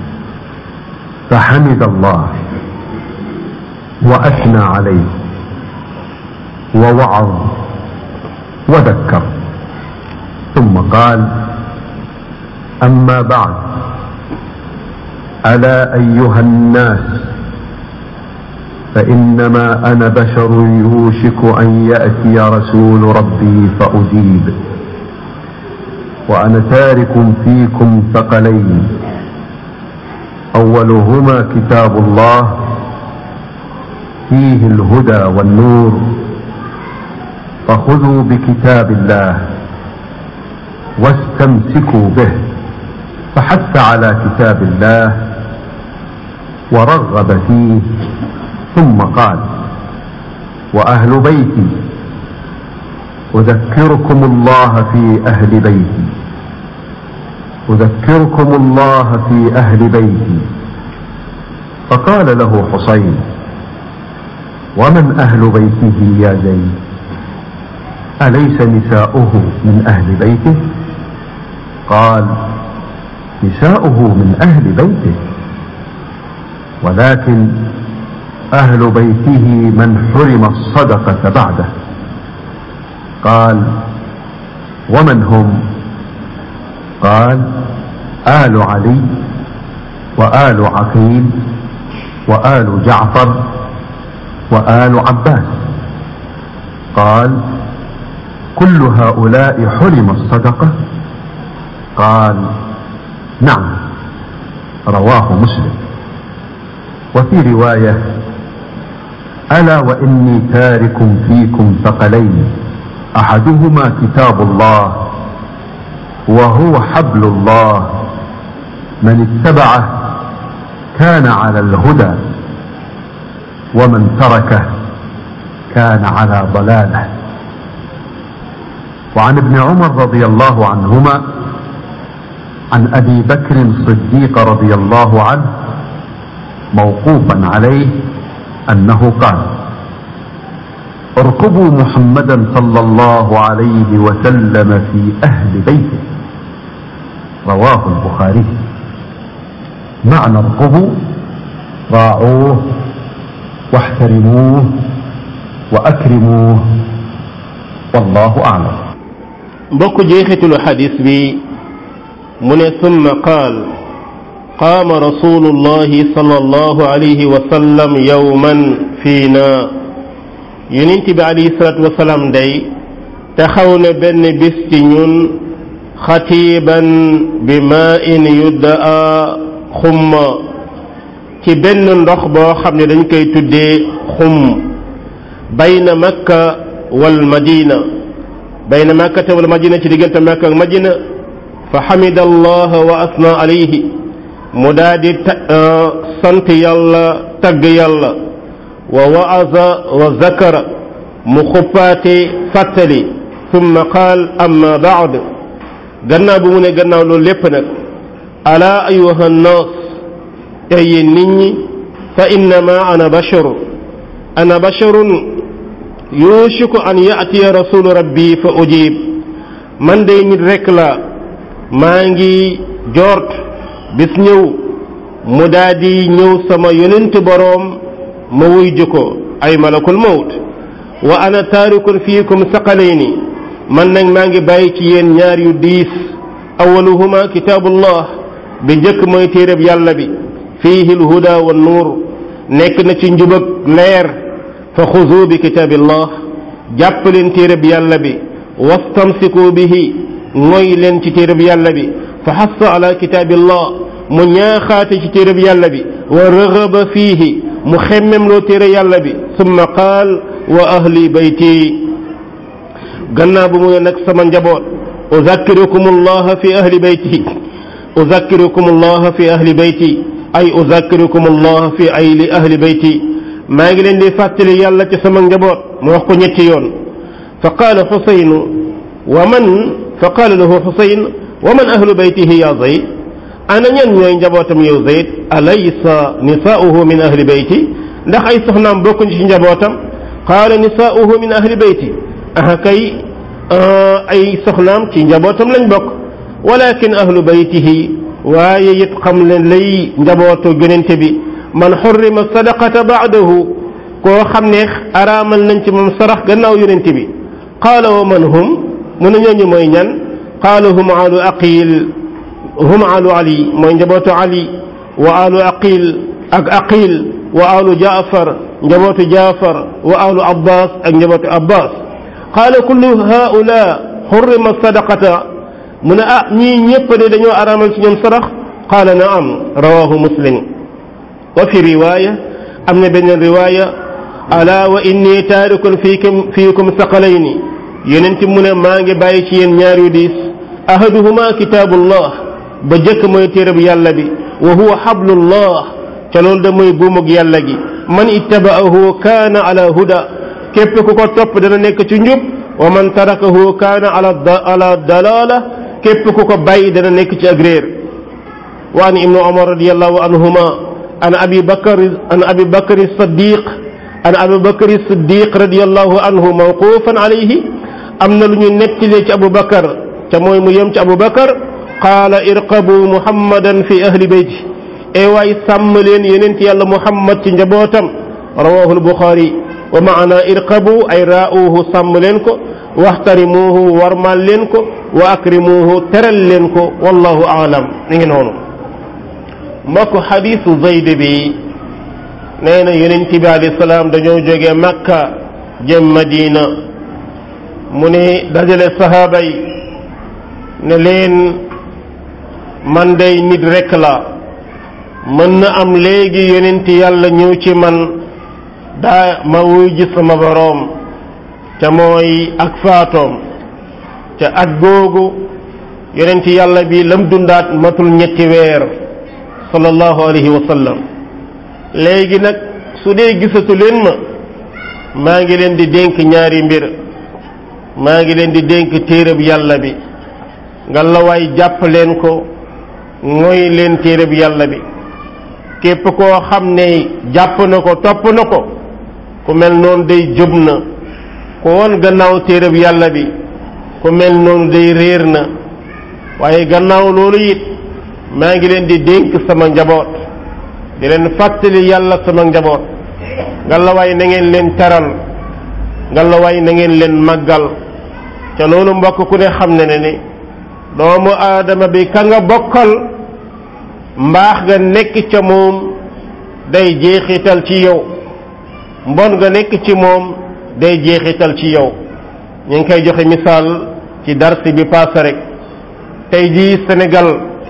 فحمد الله وأثنى عليه ووعظ وذكر ثم قال أما بعد ألا أيها الناس فإنما أنا بشر يوشك أن يأتي رسول ربي فأجيب وأنا تارك فيكم ثقلين أولهما كتاب الله فيه الهدى والنور فخذوا بكتاب الله واستمسكوا به فحث على كتاب الله ورغب فيه ثم قال وأهل بيتي أذكركم الله في أهل بيتي أذكركم الله في أهل بيتي فقال له حسين ومن أهل بيته يا زيد أليس نساؤه من أهل بيته قال نساؤه من أهل بيته ولكن أهل بيته من حرم الصدقة بعده قال ومن هم قال آل علي وآل عقيل وآل جعفر وآل عباس قال كل هؤلاء حرم الصدقة قال نعم رواه مسلم وفي رواية ألا وإني تارك فيكم ثقلين أحدهما كتاب الله وهو حبل الله من اتبعه كان على الهدى ومن تركه كان على ضلاله وعن ابن عمر رضي الله عنهما عن ابي بكر الصديق رضي الله عنه موقوفا عليه انه قال اركبوا محمدا صلى الله عليه وسلم في اهل بيته رواه البخاري معنى اركبوا راعوه واحترموه واكرموه والله اعلم mbokk jeexitalu xadis bi mu ne summa qaal qaama rasulullahi sallallahu alayhi wa sallam yawman fiina yonent bi alayhi salatu wasalaam day taxaw na benn bis ci ñun xatiiban bi maa in yuddaa xumma ci benn ndox boo xam ne dañ koy tuddee xum bayna makka wal madina bayna makkata wal madina ci diggante makka ak madina fa xamida allah wa asna alayhi mu daa di sant yàlla tagg yàlla wa waaza wa zakara mu xuppaate fàttali summa qaal amma baad gannaaw bu mu ne gannaaw loolu lépp nag ala ayuha nnaas ay yéen nit ñi fa innama ana bashar ana basharun yuushiku an yaatiya rasulu rabbi fa ujib man day nit rekk la maa ngi joort bis ñëw mu daa di ñëw sama yonent boroom ma wuy ko ay malakul mawt wa ana taarikun fiikum saqalayni man nag maa ngi bàyyi ci yéen ñaar yu diis awaluhuma kitaabullah bi njëkk mooy téereb yàlla bi fiihi lhuda wa nuur nekk na ci njubag leer fa xuzu bi kitaabillah jàpp leen téereb yàlla bi wastamsiku bihi mooy leen ci téereb yàlla bi fa xassa ala kitaabillah mu ñaaxaate ci téereb yàlla bi wa rëgaba fiihi mu xemmem loo téere yàlla bi summa qaal wa ahli bayti gannaaw bu mu ne nag sama njaboot uzakkirukum allaha fi ahli bayti uzakkirukum allaha fi ahli bayti ay uzakkirukum allaha fi ayli ahli bayti maa ngi leen di fàttali yàlla ci sama njaboot mu wax ko ñetti yoon fa qaala xusaynu wa man fa qaala lahu xusayn wa man ahlu baytihi ya zayd ana ñan ñooy njabootam yow zayd alaysa nisaauhu min ahli bayti ndax ay soxnaam bokkuñ ci njabootam qaala nisaauhu min ahli bayti aha kay ay soxnaam ci njabootam lañ bokk walakin ahlu baytihi waaye it xam leen lay njabootu yonente bi man xurrima sadaqata baadahu koo xam ne araamal nañ ci moom sarax gannaaw yonente bi qaala wa man hum mu ne ñooñu mooy ñan qaala hum alu aqil hum alu ali mooy njabootu ali wa alu aqil ak aqil wa alu jaafar njabootu jaafar wa alu abbas ak njabootu abbas qaala kullu haula xurrima sadaqata mu ne ah ñii ñépp de dañoo araamal ci ñoom sarax qaala naam rawahu muslim wa fi riwaya am na beneen riwaya ala wa inni taarikun fiikum fiikum saqalayni yonent mu ne maa ngi bàyyi ci yéen ñaar yu diis ahaduhuma kitaabullah ba jëkk mooy téereb yàlla bi wa huwa hablullah ca loolu da mooy buumug yàlla gi man ittaba'ahu kaana ala huda képp ku ko topp dana nekk ci njub wa man tarakahu kaana ala ala dalala képp ku ko bàyyi dana nekk ci ak réer wa an ibnu umar radiyallahu anhuma an abi bakar an abi bakar siddiq an abi bakar siddiq radiyallahu anhu mawqufan alayhi am na lu ñu nettilee ci abu bakar ca mooy mu yem ci abu bakar qaala irqabu muhammadan fi ahli beyti e waay sàmm leen yeneen ci yàlla muhammad ci njabootam rawahu albuxaari wa maana irqabu ay raa'uuhu sàmm leen ko waxtarimuuhu warmal leen ko wa akrimuuhu teral leen ko wallahu aalam mi ngi noonu mbokk xadiisu zayd bi nee na yonent bi alayhi salaam dañoo jóge makka jëm madina mu ne dajale sahaaba yi ne leen man day nit rekk la mën na am léegi yonent yàlla ñëw ci man daa ma wuy ji sama boroom te mooy ak faatoom te at googu yonent yàlla bi lam dundaat matul ñetti weer sallallahu alayhi wa sallam léegi nag su dee gisatu leen ma maa ngi leen di dénk ñaari mbir maa ngi leen di dénk téereb yàlla bi nga la waay jàpp leen ko mooy leen téereb yàlla bi képp koo xam ne jàpp na ko topp na ko ku mel noonu day jub na ku woon gannaaw téereb yàlla bi ku mel noonu day réer na waaye gannaaw loolu it maa ngi leen di dénk sama njaboot di leen fàttali yàlla sama njaboot ngalawaay na ngeen leen teral ngalawaay na ngeen leen màggal ca loolu mbokk ku ne xam ne ne ni doomu aadama bi ka nga bokkal mbaax nga nekk ca moom day jeexital ci yow mbon nga nekk ci moom day jeexital ci yow ñu ngi koy joxe misaal ci darsi bi paase rek tey jii Sénégal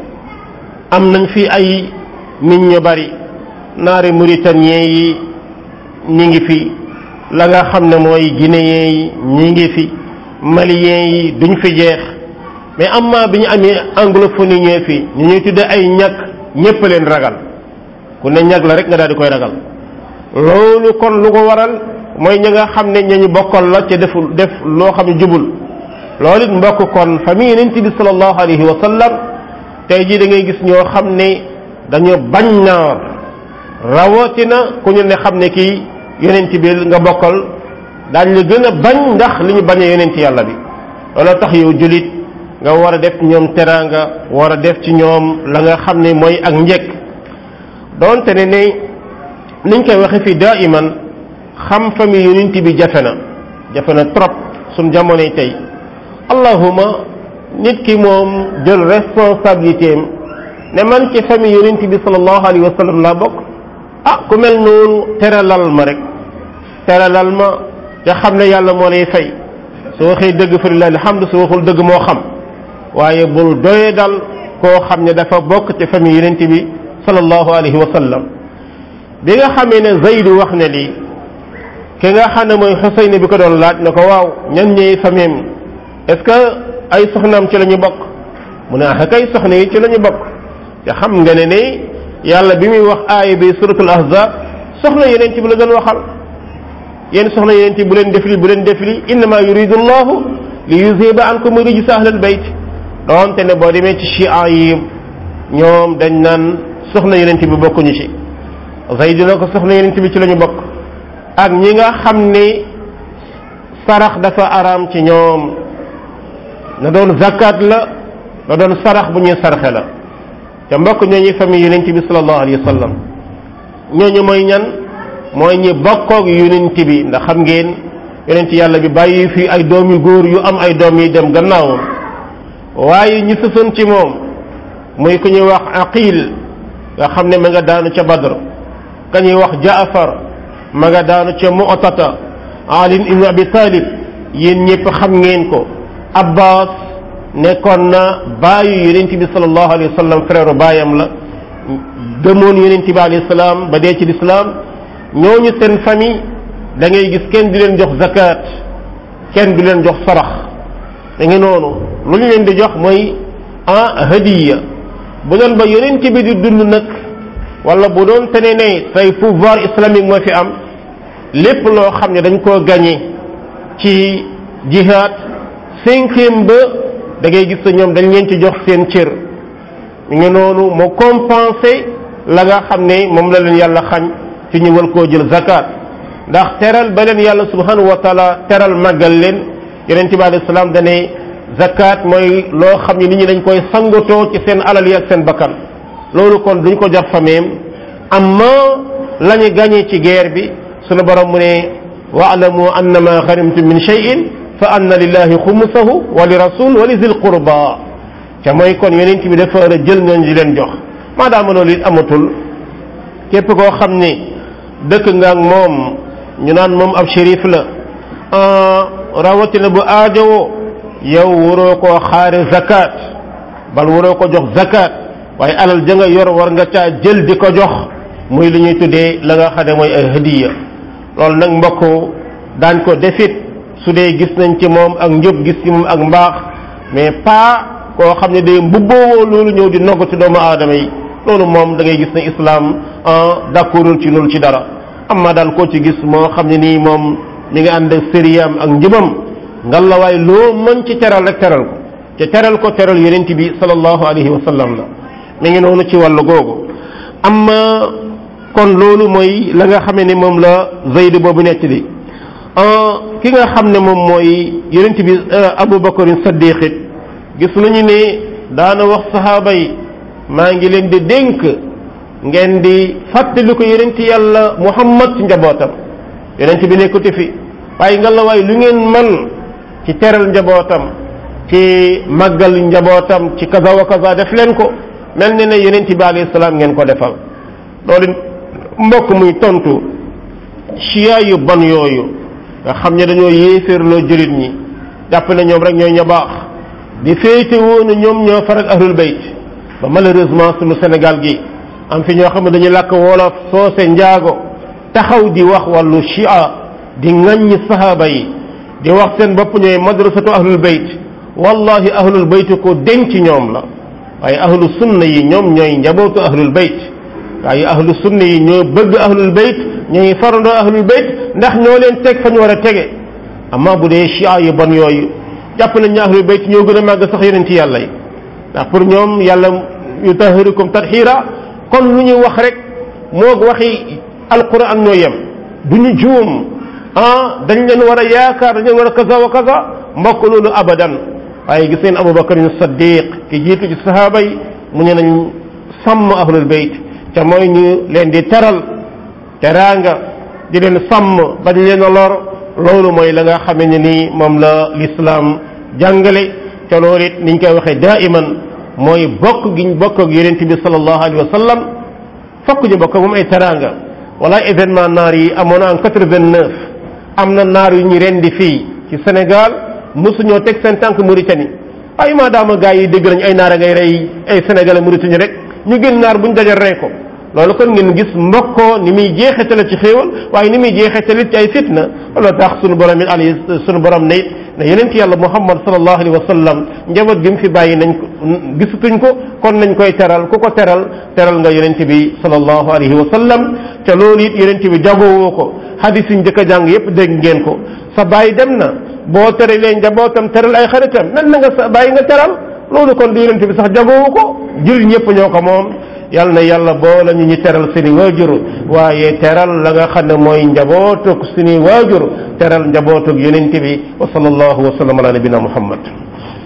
am nañ fi ay nit ñu bari naari mauritanien yi ñi ngi fi la nga xam ne mooy guinéen yi ñi ngi fi malien yi duñ fi jeex mais amma bi ñu amee anglophonie ñëwee fi ñu ñuy tudde ay ñàkk ñépp leen ragal ku ne ñàkk la rek nga daal di koy ragal loolu kon lu ko waral mooy ñi nga xam ne ñañu bokkal la ca def def loo xam ne jubul loolu it mbokk kon famille yonent bi sallallahu alayhi wa sallam tey jii da ngay gis ñoo xam ne dañoo bañ naar rawatina ku ñu ne xam ne kii yonent bi nga bokkal daañ la gën a bañ ndax li ñu bañee yonent yàlla bi looloo tax yow julit nga war a def ci ñoom teraanga war a def ci ñoom la nga xam ne mooy ak njëkk doonte ne ne niñ koy waxe fii daiman xam famille yonent bi jafe na jafe na trop suñ jamonoy tey allahuma nit ki moom jël responsabilité am ne man ci famille yonent bi sallallahu alayhi wa sallam laa bokk ah ku mel noonu teralal ma rek teralal ma te xam ne yàlla moo lay fay su waxee dëgg fa lillahi alhamdu su waxul dëgg moo xam waaye bul doye dal koo xam ne dafa bokk ci famille yonent bi sallallahu alayhi wa sallam bi nga xamee ne Zayd wax ne lii ki nga xam ne mooy Xuseyn bi ko doon laaj ne ko waaw ñan ñooy famille est-ce que ay soxnaam ci la ñu bokk mu ne ah kay soxna yi ci la ñu bokk te xam nga ne ne yàlla bi muy wax aaya bi suratul ahzab soxna yeneen ci bu la doon waxal yéen soxna yeneen ci bu leen def li bu leen def li innama yuridu llahu li yuziba ankum rijsa ahlal bayt doonte ne boo demee ci chia yi ñoom dañ naan soxna yeneen bi bokkuñu ci Zayd na ko soxna yeneen bi ci la ñu bokk ak ñi nga xam ni sarax dafa araam ci ñoom na doon zakat la na doon sarax bu ñuy sarxe la te mbokk ñooñu famille yonent bi sallallahu alayhi wa sallam ñooñu mooy ñan mooy ñi bokkoog yonent bi ndax xam ngeen yonent yàlla bi bàyyi fi ay doom yu góor yu am ay doom yi dem gannaawam waaye ñi sësoon ci moom muy ku ñuy wax aqil nga xam ne ma nga daanu ca badr ka ñuy wax jaafar ma nga daanu ca mu'tata ali ibn abi talib yéen ñëpp xam ngeen ko abbas nekkoon na baayu yonent bi sallallahu alayhi wa sallam frère baayam la gëmoon yonent bi alayhi salaam ba dee ci lislaam ñooñu seen famille da ngay gis kenn du leen jox zakat kenn du leen jox sarax da nga noonu lu ñu leen di jox mooy ah hadiya bu doon ba yonent bi di dund nag wala bu doon te ne ne tey pouvoir islamique moo fi am lépp loo xam ne dañ koo gagné ci jihad cinquième ba da ngay gis ñoom dañ leen ci jox seen cër ñu ngi noonu mu compensé la nga xam ne moom la leen yàlla xañ ci ñu war koo jël zakat ndax teral ba leen yàlla subhanahu wa taala teral màggal leen yonent bi alayhi salaam dane zakat mooy loo xam ne nit ñi dañ koy sangatoo ci seen alal yi ak seen bakkan loolu kon duñ ko jox fameem amma la ñu gagné ci guerre bi sunu borom mu ne waalamu annama ghanimtum min shay'in fa anna lillahi xumusahu wa li rasul wa li zil qurba te mooy kon yonent bi dafa war a jël ñooñu di leen jox maadaama loolu it amatul képp koo xam ne dëkk nga ak moom ñu naan moom ab shérif la rawatina bu aajowoo yow waroo koo xaare zakat bal waroo ko jox zakat waaye alal ja nga yor war nga caa jël di ko jox muy li ñuy tuddee la nga xam ne mooy ay hadiya loolu nag mbokk daañ ko defit su dee gis nañ ci moom ak njub gis ci moom ak mbaax mais pas koo xam ne day mbubboo loolu ñëw di noggati doomu aadama yi loolu moom da ngay gis ne islam d'accordul ci loolu ci dara amma daal koo ci gis moo xam ne nii moom mi ngi ànd ak sëriyam ak njubam ngalawaay loo mën ci teral rek teral ko te teral ko teral yonent bi sallallahu alayhi wa sallam la mi ngi noonu ci wàllu googu amma kon loolu mooy la nga xamee ne moom la zayd boobu nekk li ki nga xam ne moom mooy yonent bi Abu Bakarin Saddiq it gis nañu ne daana wax saxaaba yi maa ngi leen di dénk ngeen di fàttali ko yonent yàlla Muhammad ci njabootam yonent bi nekkati fi waaye nga la waay lu ngeen man ci teral njabootam ci màggal njabootam ci kaza wa kaza def leen ko mel ni ne yonent bi alayhi salaam ngeen ko defal loolu mbokk muy tontu chia yu bon yooyu nga xam ne dañoo yéeféerloo jullit ñi jàpp ne ñoom rek ñooy ña baax di féete woon ñoom ñoo farak ahlul bayt ba malheureusement sunu Sénégal gi am fi ñoo xam ne dañuy làkk wolof soose njaago taxaw di wax wàllu chia di ŋaññi sahaaba yi di wax seen bopp ñooy madrasatu ahlul bayt wallahi ahlul bayt ko denc ñoom la waaye ahlu sunna yi ñoom ñooy njabootu ahlul bayt waaye ahlu sunna yi ñoo bëgg ahlul bayt ñooy farandoo ahlul bayt ndax ñoo leen teg fa ñu war a tege amma bu dee chia yu bon yooyu jàpp nañ ne ahlul bayt ñoo gën a màgg sax yeneen ci yàlla yi ndax pour ñoom yàlla yutahirukum tatxiira kon lu ñuy wax rek moo waxi alquran ñoo yem du ñu juum ah dañ leen war a yaakaar dañ leen war a kaza wa kaza mbokk loolu abadan waaye gis ngeen abubakar saddiq ki jiitu ci sahaaba yi mu ne nañ sàmm ahlul bayt te mooy ñu leen di teral teraanga di leen sàmm bañ leen a lor loolu mooy la nga xamee ne nii moom la lislaam jàngale te loolu it niñ koy waxee daiman mooy bokk giñ bokk ak yonent bi sallallahu alayhi wa sallam fokk ñu bokk moom ay teraanga wala événement naar yi amoon en quatre-vingt-neuf am na naar yu ñu rendi fii ci Sénégal mosuñoo teg seen tànk Mauritanie ay maadaama gars yi dégg nañ ay naar a ngay rey ay sénégalais Mauritanie rek ñu gën naar buñ dajal rey ko loolu kon ngeen gis mbokkoo ni muy jeexitale ci xéewal waaye ni muy jeexitale ci ay fitna loolu tax sunu borom it alayhi sunu borom ne it ne yeneen ci yàlla muhammad sallallahu alayhi wa sallam njaboot gi mu fi bàyyi nañ ko gisatuñ ko kon nañ koy teral ku ko teral teral nga yonent bi sallallahu alayhi wa sallam te loolu it yonent bi jagowoo ko hadis yi njëkk a jàng yépp dégg ngeen ko sa bàyyi dem na boo teralee njabootam teral ay xaritam nan na nga sa bàyyi nga teral loolu kon di yonent bi sax jagoowu ko jul ñëpp ñoo ko moom yal na yàlla boole ñu ñu teral seeni waajur waaye teral la nga xam ne mooy njabootug seeni waajur teral njabootug yonent bi wa sallallahu wa sallam ala nabina muhammad